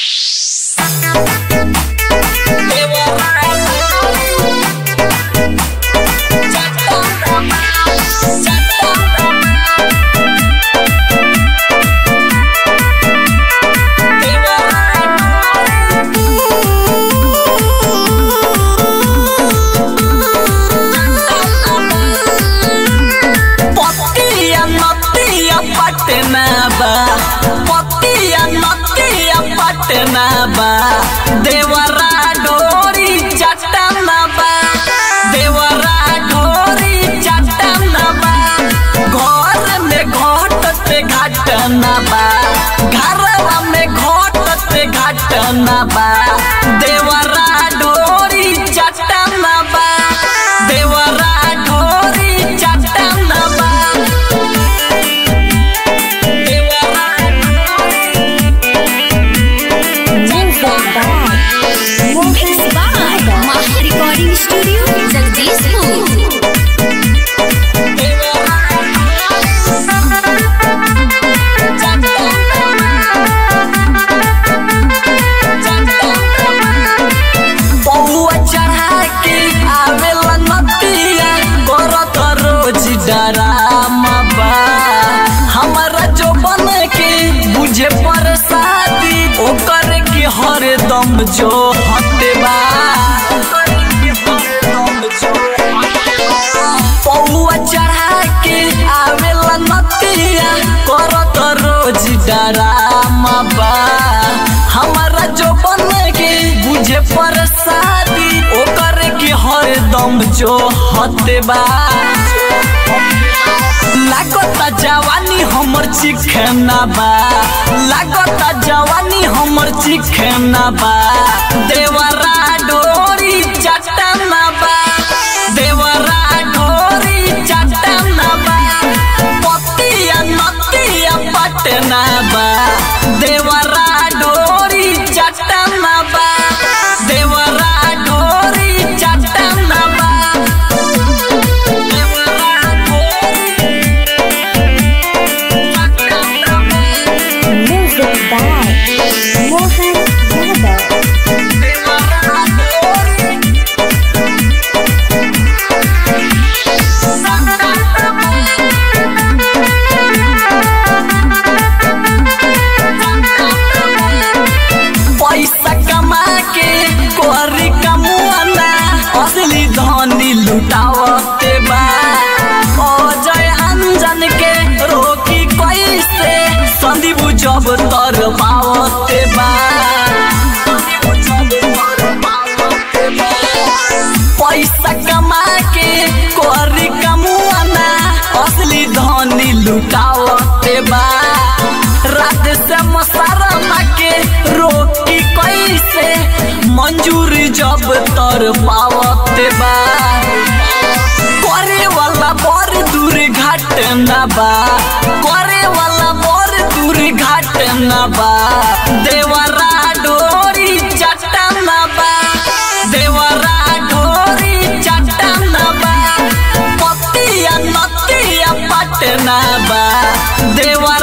पतिया नतिया पटना बा पतिया नतिया पटना बा देवरा डोरी चटना बा देवरा डोरी चटना बा घर में घटते घटना बा घरवा में घटते घटना बा देवरा डोरी चटना बा देवरा डोरी चटना बा Mixed by Maha Recording Studio, Jagdishpur. पौआ चढ़ा के आवेला नतिया करत रोज डरामा बा हमारा जो बन के बुझे प्रसादी ओकर के हरदम जो हटे बा पौआ चढ़ा के आवेला नतिया करत रोज डरामा बा हमारा जो बन के बुझे प्रसादी ओकर के हरदम जो हते बा लागता जवानी हमर चिखना बा लागता जवानी हमर चिखना बा देवरा डोरी चटना बा देवरा डोरी चटना बा पतिया नतिया पटना बा देवरा डोरी चटना बा देवरा डोरी चटना बा देवरा डोरी चटना बा Music by Mohan Yadav. पैसा कमा के कोरी कमुआना असली धनी लुटावते बा अजय अंजन के रोकी कैसे संदीप जब तर पावते बा पैसा कमा के कोरी कमुआना असली धनी लुटावते बा रात से मसारमा के रोकी कैसे मंजूर जब तर पावते बा करे वाला बड़ दूर घटना बा करे वाला बड़ दूर घटना बा देवरा डोरी चटना बा देवरा डोरी चटना बा पतिया नतिया पटना बा देवरा